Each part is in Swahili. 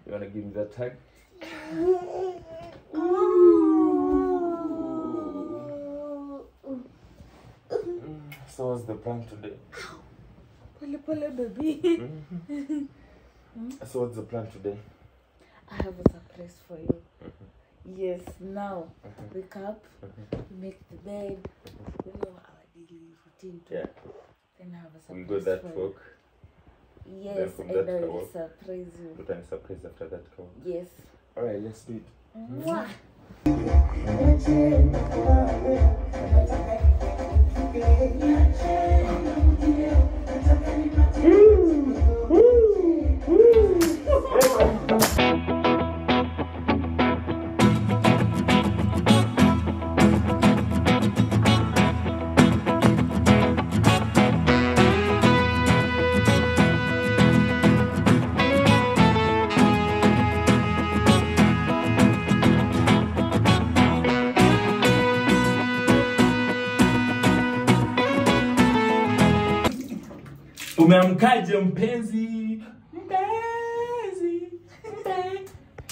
You wanna give me that hug? So what's the plan today? Pole pole baby. So what's the plan today? I have a surprise for you. Yes, now wake up, make the bed, you know our daily routine. too. Yeah. Then I have a We surprise go that for you. walk. Yes, from and that I car will walk. surprise you. Put on a surprise after that call. Yes. Alright, let's do it. Mwah. Umeamkaje mpenzi? Mpenzi, mpenzi.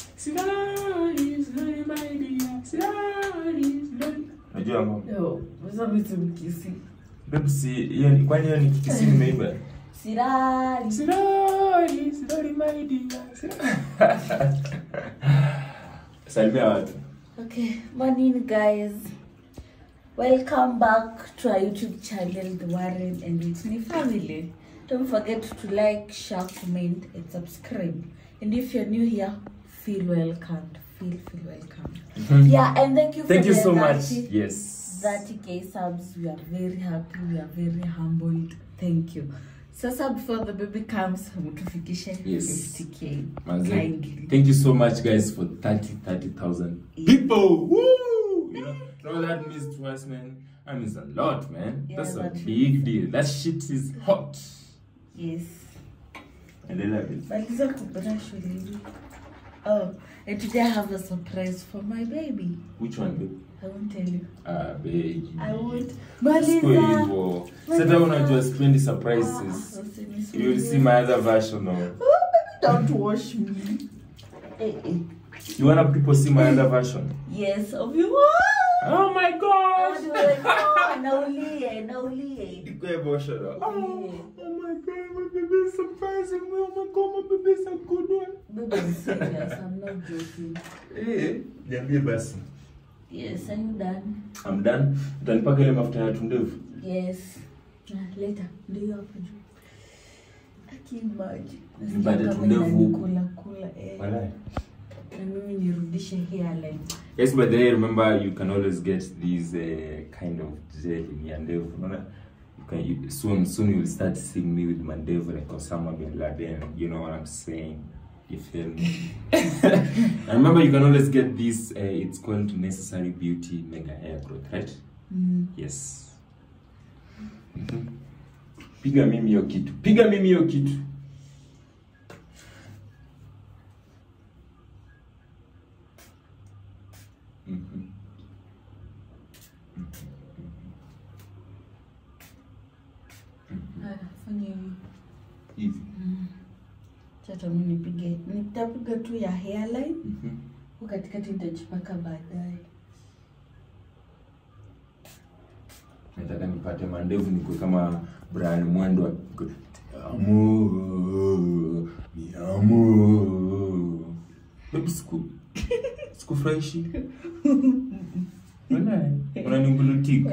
Silali, silali my dear. Silali, silali. Unajua ngoma? Yo, sasa mimi simkisi. Babe, si hiyo ni kwani hiyo ni kikisi nimeimba? Sirali. Silali, silali my dear. Silali. Salimia watu. Okay, morning guys. Welcome back to our YouTube channel, The Warren and Whitney Family. Don't forget to like, share, comment, and subscribe. And if you're new here, feel welcomed. Feel feel welcome. Yeah, and thank you for Thank you the so much. 30 Yes. 30k subs. We are very happy. We are very humbled. Thank you. Sasa before the baby comes, mtufikishe Yes. 50k. Manze, Kindly. Thank you so much, guys, for 30, 30,000 people. Woo! You know, you know what that means to us, man? That means a lot, man. Yeah, That's a that big deal. That shit is hot. Yes. And I love it. Maliza kubrush really. Oh, and today I have a surprise for my baby. Which one, babe? I won't tell you. Ah, baby. I won't. Siku Maliza. hivyo. Sasa unajua sipendi surprises. You will see my other version of. Oh, baby, don't wash me. Eh, eh. You wanna people see my other version? Yes, of you. Oh my gosh! Naulie, naulie. Iko emotional. Yeah. Oh, oh my god, my baby is surprising me. Oh my god, my baby is a good one. Baby, I'm serious. I'm not joking. Eh, niambie basi. Yes, are you done? I'm done. Utanipaka ile mafuta ya tundevu. Yes. Ah, later. Ndio hapo juu. Akimaji. Nipate tundevu. Kula kula eh. Walai. Na mimi nirudishe hairline. Yes, but then remember you can always get these uh, kind of gel in your ndevu. Unaona? You can you, soon soon you'll start seeing me with my ndevu like Osama bin Laden. You know what I'm saying? You feel me? and remember you can always get this. Uh, it's called Necessary Beauty Mega Hair Growth, right? Mm. Yes. Mhm. Piga mimi hiyo kitu. Piga mimi hiyo kitu. Mhm. Haya, fanya hivi. Hivi. Chata mimi nipige. Nitapiga tu ya hairline. Mhm. Huko katikati nitajipaka baadaye. Nataka nipate mandevu nikuwe kama Brian Mwendo. wa- Amour, mi amour. Baby siku sikufurahishi. Unaona? Unaningulutika.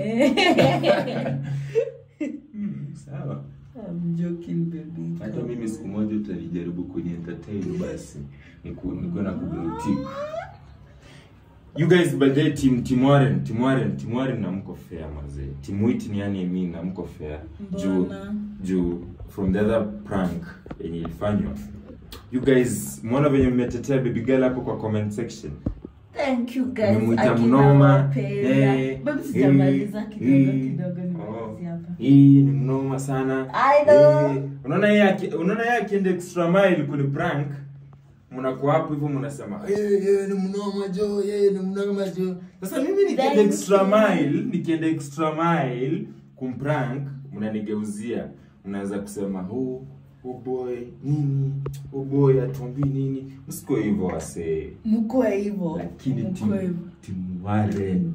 Hmm, sawa. I'm joking baby. Hata mimi siku moja utajaribu kuni entertain basi niku nikuwe na kubulutika. You guys by the way, team team Warren, team Warren, team Warren na mko fair mazee. Team Wit ni yani mimi na mko fair. Juu Mbona? juu from the other prank yenye ilifanywa. You guys muona venye mmetetea baby girl hapo kwa comment section. Thank you guys. Mmemwita Akina mnoma. wapenda. Eh, Baby sijamaliza eh, kidogo eh. kidogo Oh. nimalizia hapa. Hii ni mnoma sana. I know. Eh, unaona yeye aki- unaona yeye akienda extra mile kuni prank mnakuwa hapo hivyo mnasema yeye yeye ni mnoma jo yeye ni mnoma jo sasa mimi nikienda Thank extra you. mile nikienda extra mile kumprank mnanigeuzia mnaweza kusema huu oh boy nini oh boy atuambii nini msikuwe hivyo wasee mkwe hivyo lakini mkwe timu hivyo timu Warren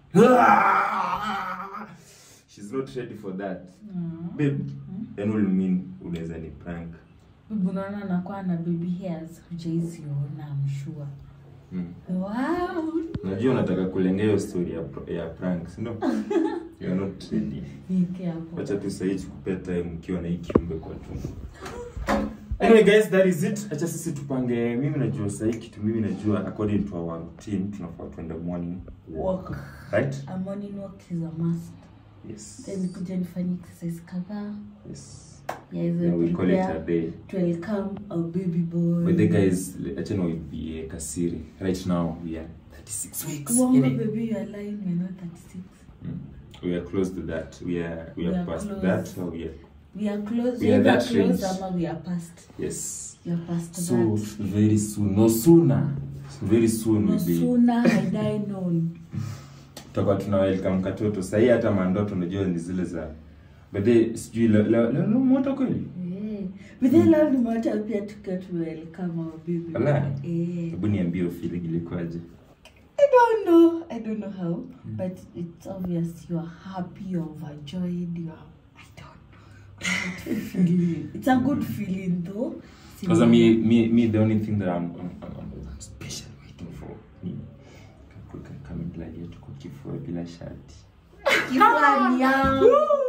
she's not ready for that Mm. babe then will mean unaweza ni prank Bibi unaona anakuwa na baby hairs hujaiziona amshua mm. wow najua unataka kulengea hiyo story ya, pr- ya prank si ndio you are not ready Nieke hapo wacha tu sahii tukupea time ukiwa na hii kiumbe kwa tumbo anyway guys that is it acha sisi tupange mimi najua sahii kitu mimi najua according to our routine tunafaa tuende morning walk Walk. right a morning walk is a must yes then kuja nifanye exercise kadhaa yes ya hizo yeah, we call it a prepare day to welcome a baby boy but the guys acha na be kasiri right now we are 36 weeks Uongo, in it. baby you are lying we're not 36 Mm. we are close to that we are we, We are are past close. that or we are we are close We are either that close range. ama we are past yes we are past so that very soon no sooner very soon no we'll be sooner had I known tutakuwa tuna welcome katoto sahii hata mandoto unajua ni zile za bedhe sijui leo leo- leo moto kweli Eh, but then leo nimeota pia tukiwa tuwelcome our baby Wala? Eh. hebu niambie feeling ilikuwaje I don't know. I don't know how, but it's obvious you are happy, you're overjoyed, you are. I don't know. Good feeling. It's a good feeling though. Because me, me, me, the only thing that I'm, I'm, I'm, I'm special waiting for ni kuweka kamera yetu kwa kifua bila shati. Kifuani yangu.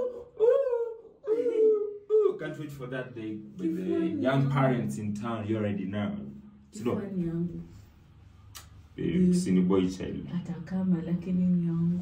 Can't wait for that day with the young parents in town. You already know. Sio, Kifuani yangu. eh, si ni boy child. Hata kama lakini ni yangu.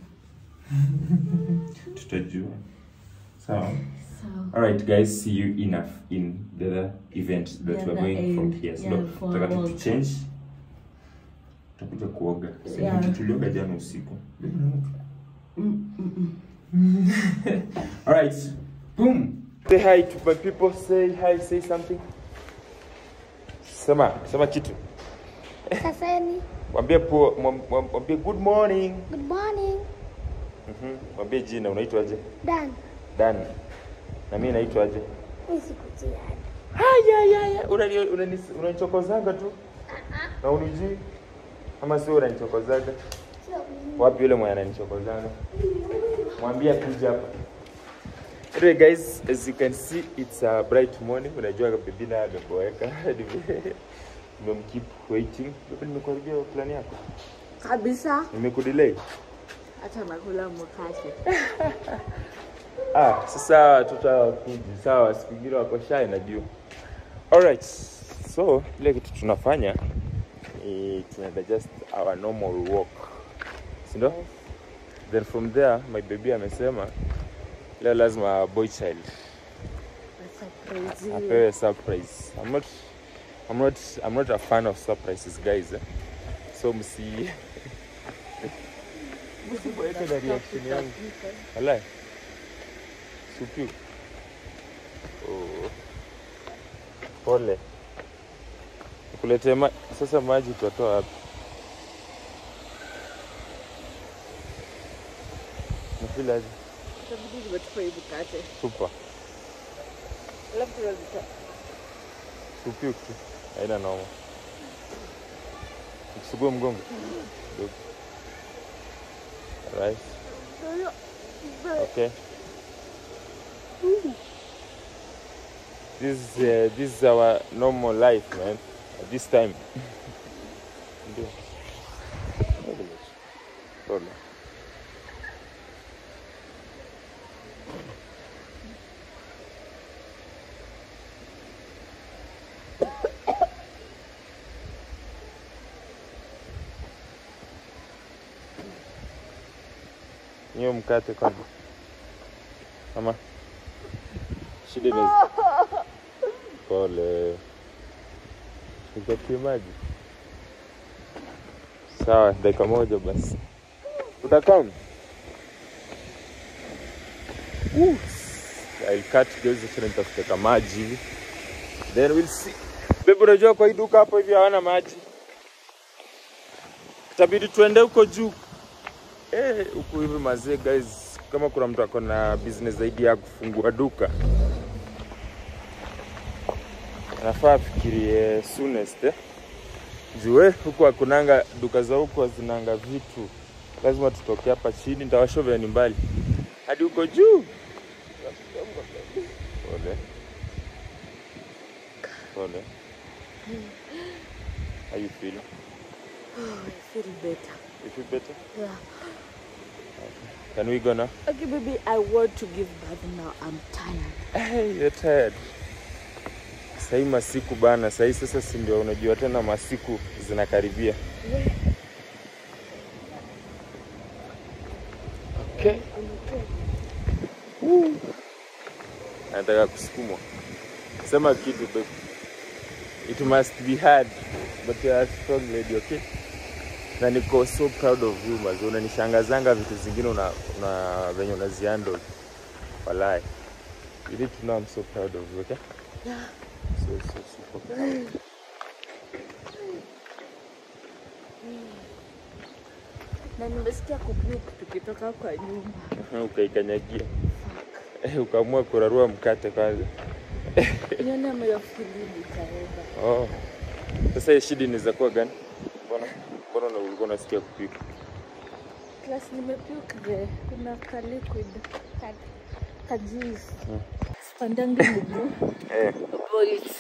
Tutajua. Sawa. Sawa. All right, guys. See you enough in the other event that The we're other going from end. here. So, Yeah, for tutaka tu walk. change. Tutakuja kuoga. Sasa Yeah. tulioga jana usiku. Mm, mm, mm. All right. Boom. Say hi to my people. Say hi. Say something. Sema, sema kitu. Saseni, Mwambie po, mwam- mwam- mwambie good morning. good morning. Mhm. Mwambie jina unaitwaje? Dan, Dan. Na mimi naitwaje? mimi sikujia. Haya ya ya. Unani unani unanichokozaga tu. Na unijui? Ama sio unanichokozaga? Sio mimi. Wapi yule mwenye ananichokozaga? Mwambie kuja hapa. Anyway guys, as you can see it's a bright morning. Unajua bibi na ameboeka. Nimemkeep waiting. Bibi nimekuharibia plan yako. kabisa Nimekudelay. hata nakula mkate Ah, sasa tutakuja. Sawa, siku ingine wako shy najua. Alright. So, ile kitu tunafanya ni tunaenda just our normal walk. Si ndio? Then from there my baby amesema leo lazima boy child Surprise. apewe surprise. I'm not I'm not I'm not a fan of surprises guys. Eh? So msi msiboeke na reaction yangu. Walai. Supiu. Oh. Pole. Nikuletee ma sasa maji tutatoa wapi? Nafeel aje? Itabidi nimetupa hii mkate Super. alafu tunazita Supiu tu. Haina noma. Nikusugue mgongo. Kidogo. Alright. Okay. This is uh, this is our normal life, man. At this time. Ndio. Pole. Hiyo mkate kwanza. Mama. Shida ni pole. Nikatie maji. Sawa, dakika moja basi. Utakaa? Woo. I'll cut guys, acha nitafute kama maji hivi. Then we'll see. Bebe, unajua kwa hii duka hapo hivi hawana maji. Itabidi tuende huko juu. Eh, huku hivi mazee guys, kama kuna mtu ako na business zaidi ya kufungua duka anafaa afikirie soonest eh? Jue huku hakunanga duka za huku hazinanga vitu, lazima tutoke hapa chini, nitawashovea ni mbali hadi huko juu. Pole pole. How you feel? I feel better. You feel better? Yeah. Can we go now? Okay, baby, I want to give birth now. I'm tired. Hey, you're tired. Sahii masiku bana, sahii sasa si ndio unajua tena masiku zinakaribia. Okay. Woo. Nataka kusukumwa. Sema kitu babe. It must be hard, but you are a strong lady, okay? Na niko so proud of you mazi, unanishangazanga vitu zingine una, una venye unazihandle. Walai. You need to know I'm so proud of you, okay? Yeah. So, so super proud. Na nimesikia kupuke tukitoka kwa nyumba. Ukaikanyagia. Eh, ukaamua kurarua mkate kwanza. Nione moyo fili nitaenda. Oh. Sasa hii shida inaweza kuwa gani? Mbona mbona una- ulikuwa unasikia kupika? Plus nimepuke the kuna ka liquid ka, ka juice. Sipandangi mguu. Eh, Bolt.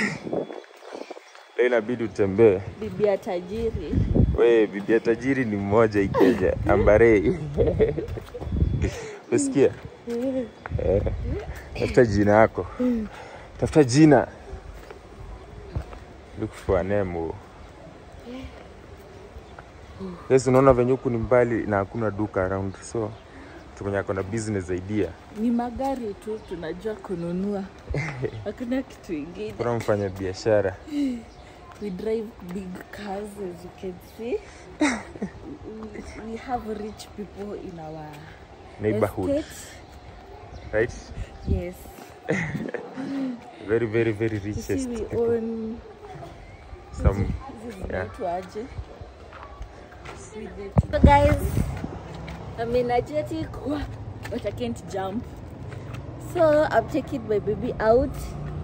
leo inabidi utembee. Bibi ya tajiri. We, bibi ya tajiri ni mmoja hii Kenya, Ambare. Usikia? Eh. Tafuta jina yako. Tafuta jina. Look for a name. oh. Yes, unaona venye huku ni mbali na hakuna duka around so mtu mwenye ako na business idea. Ni magari tu tunajua kununua. Hakuna kitu ingine. Kuna mfanya biashara. We drive big cars as you can see. we, we have rich people in our Neighborhood, estate. right? Yes. Very very very You see, richest we people. own Some hizi Yeah. zinaitwaje? So guys, I'm energetic, Wah, but I can't jump. So I'm taking my baby out.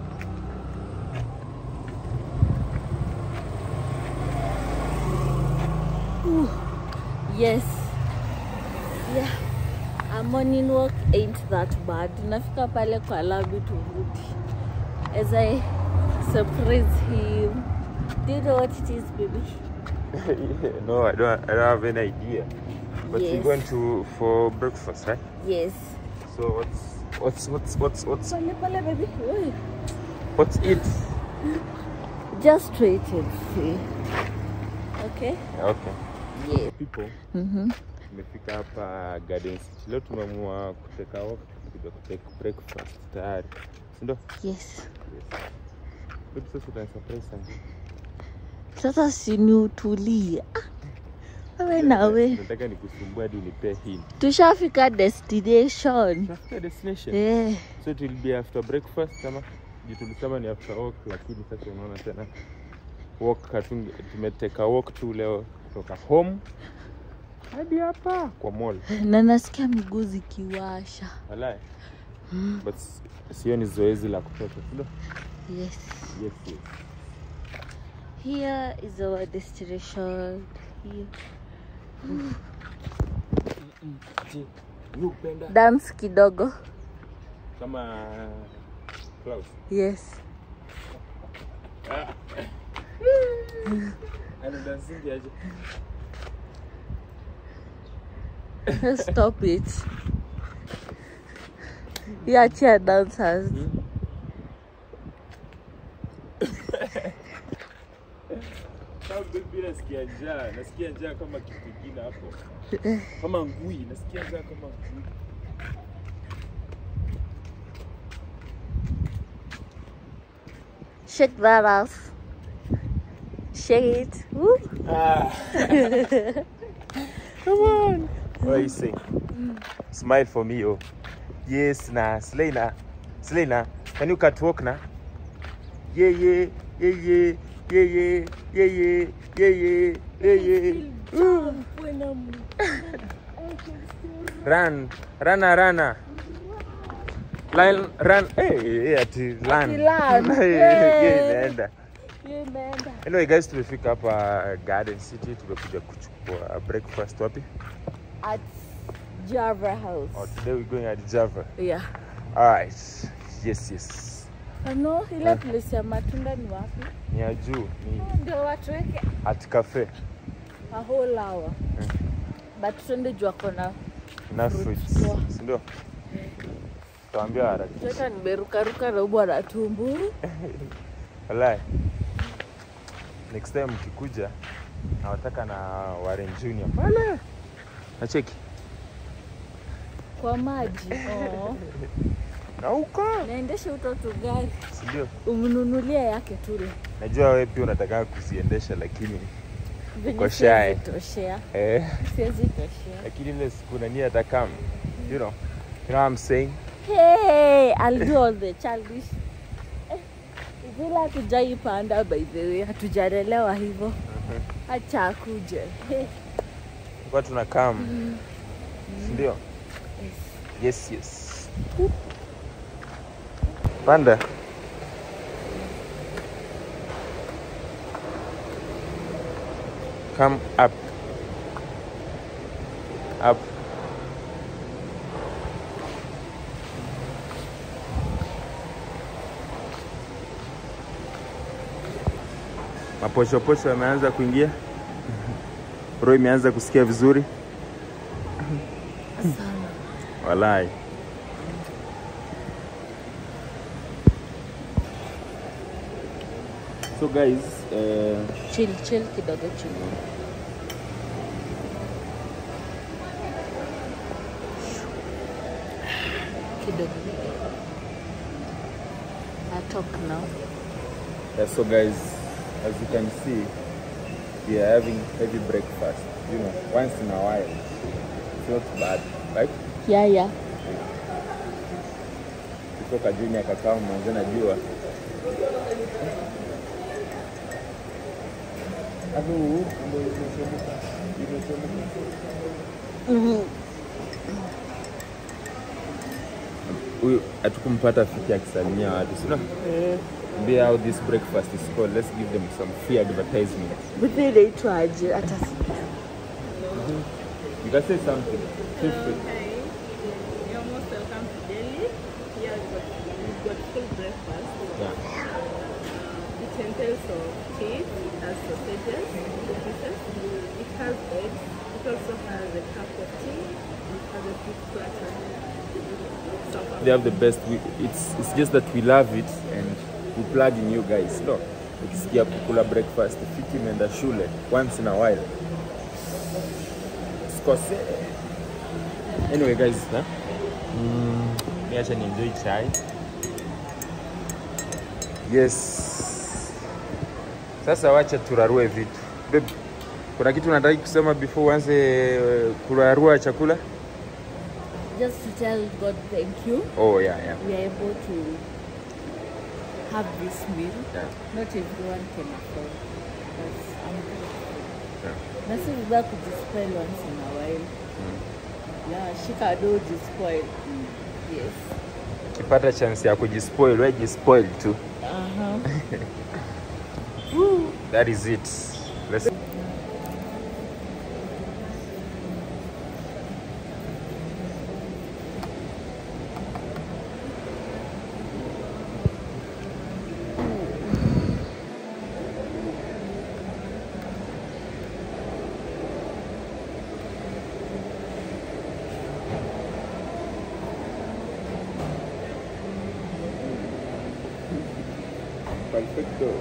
Ooh, yes. Yeah. A morning walk ain't that bad. Nafika pale kwa labi turudi. As I surprise him. Do you know what it is, baby? no, I don't. I don't have any idea. But Yes. we're going to for breakfast, right? Yes. So what's what's what's what's what's Pale pale, baby. Oi. what's it? Just wait and see. Okay? Okay. Yes. People, Mm-hmm. tumefika hapa Garden City. Leo tumeamua kuteka walk kuja kuteka breakfast tayari. Si ndio? Yes. Yes. Babe, sasa utani surprise sana. Sasa sini utulie. Ah, Wewe nawe Nataka nikusumbua hadi unipee hint. tushafika destination. Tunafika destination. Eh, So it will be after breakfast kama juu tulisema ni after walk, lakini sasa unaona tena walk hatunge, tumeteka walk tu leo kutoka home hadi hapa kwa mall. na nasikia miguu zikiwasha. Walai. But s- sio ni zoezi la kutosha, si ndio? Yes. Yes, yes. Here is our destination. Here. Je, wewe upenda Dance kidogo. kama Klaus? Yes. Ana dansingi aje? Stop it. Yeah, cheer dancers. Kama baby nasikia njaa, nasikia njaa kama kitu kingine hapo. Kama ngui, nasikia njaa kama ngui. Shake that ass. Shake it. Woo. Come on. What are you saying? Smile for me, oh. Yes, na. Slay na. Slay na. Can you catwalk na? Yeah, yeah, yeah, yeah, yeah, yeah, yeah, yeah, yeah, yeah, yeah, yeah. Ooh. When I'm Run, rana, rana. Line, run. Hey, hey, ati land. land. Hey, Hey. hiyo imeenda. Hiyo imeenda. Anyway guys, tumefika hapa Garden City, tumekuja kuchukua breakfast wapi? At Java House. Oh, today we're going at Java. Yeah. Alright. Yes, yes. Ano, ile place ya matunda ni wapi? Ni ya juu, ni Ndio watu weke at cafe. a whole hour. But twende juu kona Na Fruits fruits. poa. Si ndio? Tuambia haraka. Tota nimerukaruka na ubwa na tumburu. Wallahi. Next time mkikuja nawataka na Warren Junior pale. Nacheki. Kwa maji. Oh. Na huko. Naendesha utoto gari. Si ndio? Umnunulia yake tule. Najua wewe pia unataka kuziendesha lakini Venye Uko siwezi shy. toshea. eh Siwezi toshea. lakini ile siku nani atakam. You know. You know what I'm saying? Hey, I'll do all the childish. Eh, Vile hatujaipanda by the way, hatujalelewa hivyo. Acha akuje. Hey. Kwa tunakam. Si ndio? Yes, yes. Panda. Come up. Up. Maposhoposho yameanza kuingia. Roho imeanza kusikia vizuri. Walai. So guys, uh, Chill, chill kidogo chill. Kidogo. I talk now. yeah, so guys, as you can see, we are having heavy breakfast. You know, once in a while. It's not bad, right? Yeah, yeah. Kutoka junior kakao mwanzo najua. Hapo ndio imechemuka. Imechemuka. Huyu hatukumpata fiki akisalimia watu, sio? Mbia how this breakfast is called. Let's give them some free advertisement. Buti inaitwaje? Hata You can say something. Feel free. You're most welcome to Delhi. Here we've got, we've got full breakfast. Yeah. It entails of cheese, it has sausages, pieces, it has eggs, it also has a cup of tea, it has a fish platter. Some They have the best. We, it's it's just that we love it and we plug in you guys. No. Ukisikia kukula breakfast, fiki imeenda shule once in a while. Sikose. Anyway guys, huh? mm, niacha ni enjoy chai. Yes. Sasa wacha turarue vitu. Babe, kuna kitu unataka kusema before uanze eh, kurarua chakula? just to tell God thank you. Oh yeah, yeah. We are able to have this meal. yeah. Not everyone can afford. But I'm grateful. Yeah. Na si vibaya kujispoil once in a while. Yeah, shika do jispoil. Yes. ukipata chance ya kujispoil we jispoil tu Uh-huh. that is it Let's... Perfecto.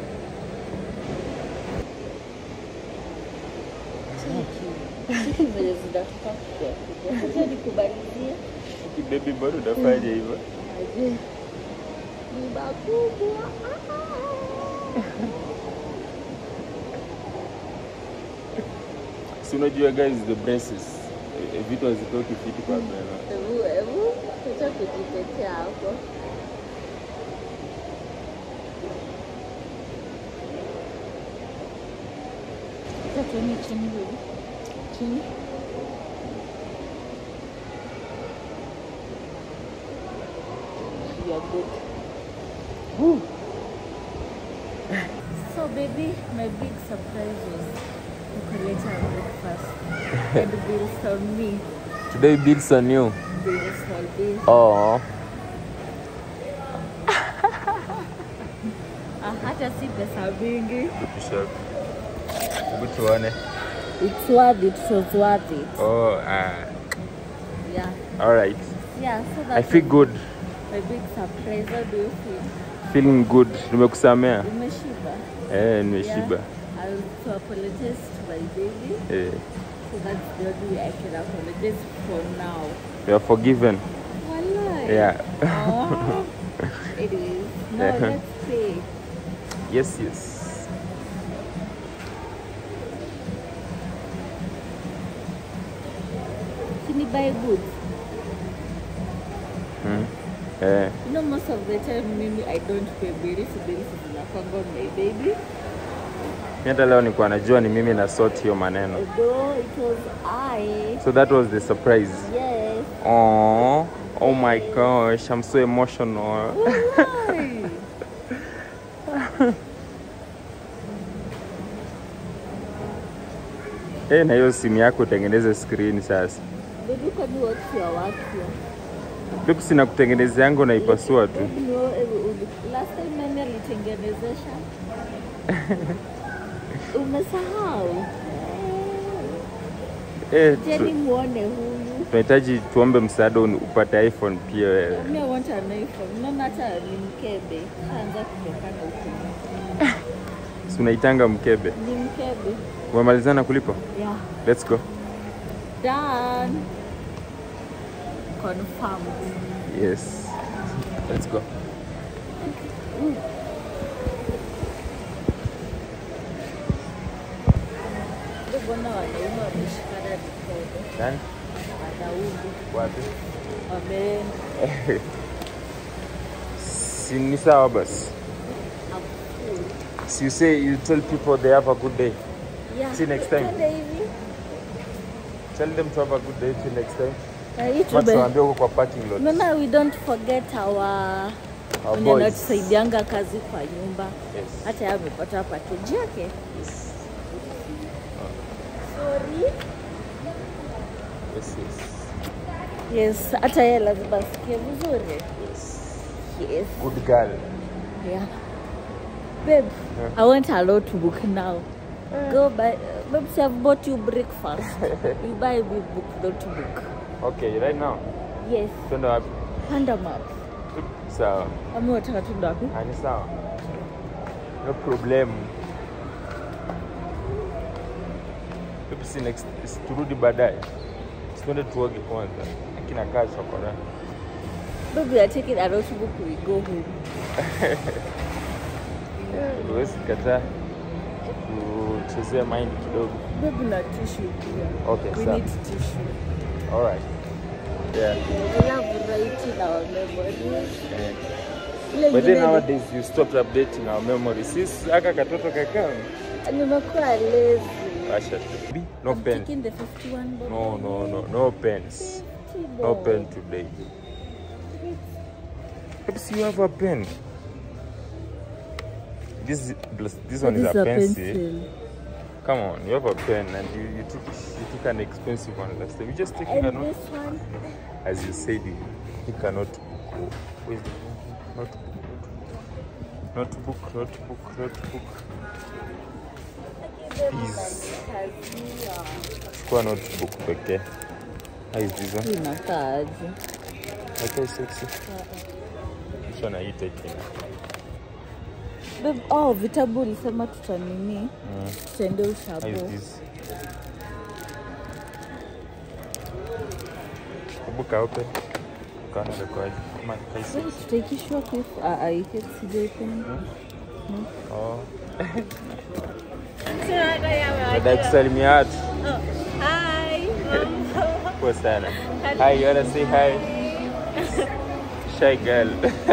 Cheki vile zinatoka kubwa kubwa. Acha nikubalizie. Baby bado unafanya hivyo Aje. Ni makubwa. si unajua guys the braces Eh, vitu hazitoki fiti kwa meno Hebu hebu acha kujitetea hapo. Acha tuone chini huyu. Chini. So baby, my big surprise was kukuleta breakfast and bills on me. Today bills on you. Bills on me. Oh. Ah, hata si pesa mingi. Hebu tuone. It's worth it, it was worth it. Oh, ah. Yeah. All right. Yeah, so I that's feel good. my big surprise. How do you feel? Feeling good. Nimekusamea. Umeshiba? Eh, nimeshiba. Yeah. I'll to apologize to my baby. Eh. So that's the only way I can apologize for now. You are forgiven. Walai. Yeah. Oh. Anyways, now Uh-huh. let's pay. yes, yes. Can you buy goods? Hmm. Eh. You know, most of the time, maybe I don't pay bills. Bills zinakwanga on my baby. Mi hata leo nilikuwa najua ni mimi na sort hiyo maneno. Although it was I. So that was the surprise. Yes. Oh, oh my gosh, I'm so emotional. Why? Eh, na hiyo simu yako utengeneze screen sasa. Baby, kwani what's your work here? Vipi sina kutengeneza yangu naipasua tu. Baby, no, eh, uli- last time nani alitengenezesha? Umesahau? Eh, Jeni tu- muone huyu. tunahitaji tuombe msaada uni- upate iPhone pia wewe. Me I want an iPhone. Unaona hata ni mkebe. Shaanza kutokana huko. Si unaitanga mkebe. Ni mkebe. Umemalizana kulipa? Yeah. Let's go. Done. Confirmed. Yes. Let's go. Ndio mbona wanaume wameshikana mikono. Nani? Wanaume Wapi? wameenda. Si ni sawa basi. So you say you tell people they have a good day. Yeah. See you next time. Twende hivi. Tell them to have a good day till next time. Na hii Max tube- waambie huko kwa parking lot. Unaona we don't forget our Our wenye boys. anatusaidianga kazi kwa nyumba. Yes. Hata yeye amepata package yake. Yes. Sorry. Yes, yes. Yes, hata yeye lazima asikie vizuri. Yes. Yes. Good girl. Yeah. Babe, I want a notebook now. Go buy. Babe, see, I've bought you breakfast. you buy me book notebook. Okay, right now. Yes. Twende wapi? Panda map. Sawa. Ama unataka tuende wapi? Ah, ni sawa. No problem. Hebu si next si turudi baadaye. Si Twende tuoge kwanza. Akina kaa chokora. Babe, we are taking a notebook. We go home. Huwezi kataa kuchezea mind kidogo. Babe, na tissue pia. Okay, We sawa. need tissue. All right. Yeah. We love writing our memories. Eh. Ile But then ingine nowadays you stopped updating our memories. Sisi aka katoto kakaa. ni- nimekuwa lazy. Asha. No I'm pen. taking the 51 bob. No, no, no, no pens. 50 No bob. pen today. Perhaps you have a pen. This this one is This a a pencil. pencil. Come on, you have a pen and you, you took you took an expensive one last time. You just taking a And note. this one, As you said, you take a notebook. Where's the notebook? Notebook, notebook, notebook. Please. Chukua notebook pekee. How is this one? inakaaje? Okay, sexy. Which one are you taking? Babe, oh, vitabu ulisema tutanini Mm. tutende How is ushabo. this? Book open. Kana record. Come on, face Babe, it. tutaikishwa kif aiketi sijaipenda. Oh. Dada kusalimia watu. Poa sana. Hi, you wanna say hi? Shy girl.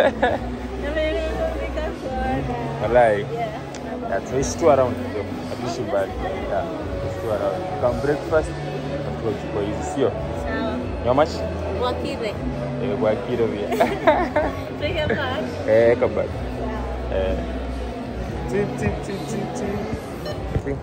Walai. Yeah, tunaishi tu around ndio. Hatuishi mbali. Yeah, tunaishi tu around. Come breakfast. na Tuchukua hizi sio? How much? Wakire. Eh, kwa kilo pia. Eh, kabla. Eh. Tip, tip, tip, tip, tip. Okay.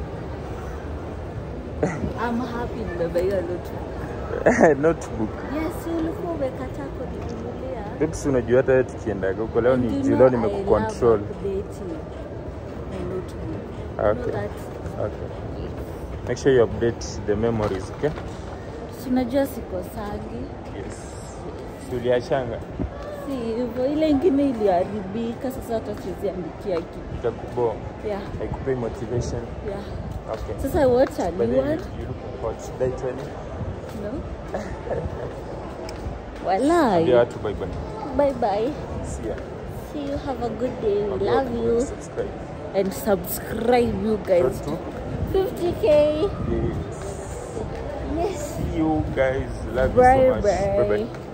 I'm happy nimebeba hiyo notebook. notebook Yes, ulikuwa umekataa kuninunulia. Babes, unajua hata wewe tukiendaga huko leo And ni you juu know leo I nimekucontrol love updating my notebook. You know Okay. that? okay make sure you update the memories okay Si unajua sikosangi. yes Si uliachanga Si hivyo, ile ingine iliharibika, sasa hata siwezi andikia kitu. itakubo Yeah, haikupei motivation yeah. okay Sasa what a but new then one? you, you look hot should I tell you No. Walai. Ambia watu bye bye Bye bye. see ya See you. Have a good day. We Ambia love watu you. subscribe And subscribe, you guys. Road to 50k. yes Yes. see you guys love you Bye so much bye bye. bye